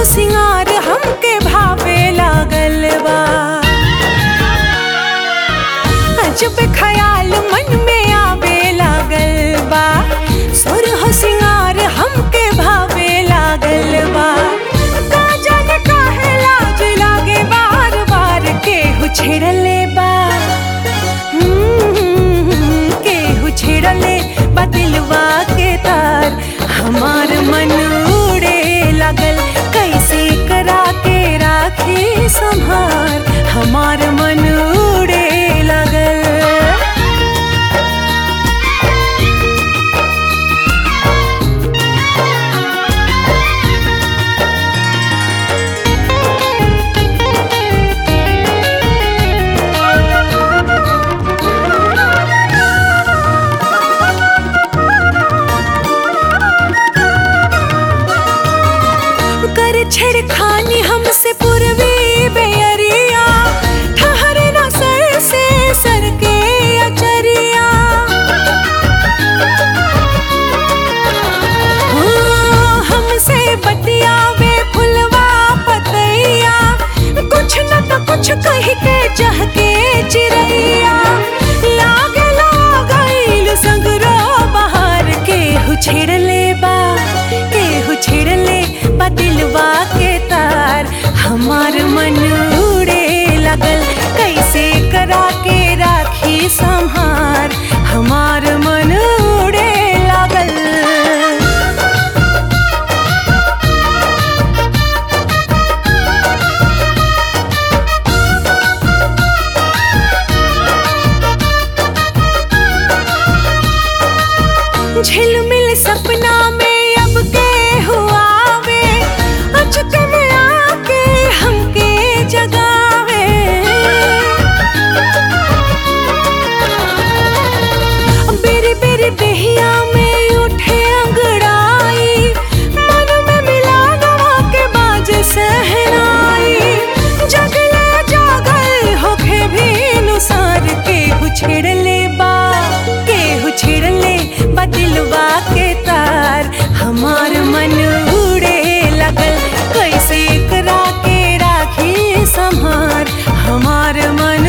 सिंगार हमके भावे लागल बा अजब ख्याल मन में आवे लागल बा सुर हो सिंगार हमके भावे लागल बा का जाने काहे लाज लागे बार बार केहू छेड़ले बा हम्म, केहू छेड़ले बा दिलवा के तार हमार मन उड़े लागल कैसे करा के राखी संभार हमार मन उड़े लागल कर छेड़खानी हमसे पूर्वी बेअरिया ठहरे ना सर से सर के अचरिया हाँ, हमसे बतियावे फुलवा पतैया कुछ न तो कुछ कह के चाह के चिड़ैया लागे लागल सगरो बाहर केहू छेड़ले बा केहू छेड़ले बा दिलवा के तार हमार मन उड़े लगल कैसे करा के राखी संहार हमार मन उड़े लागल झिलमिल सपना में अब के हुआ वे अचक में आके हमके जगावे बेरी बेरी देहिया में उठे अंगड़ाई मन में मिला नवा के बाज सहनाई जगले जागल होके भी नुसार के छेड़ले बा के छेड़ले बा दिलवा के तार हमार मन उड़े लगल कैसे करा के राखी संहार हमार मन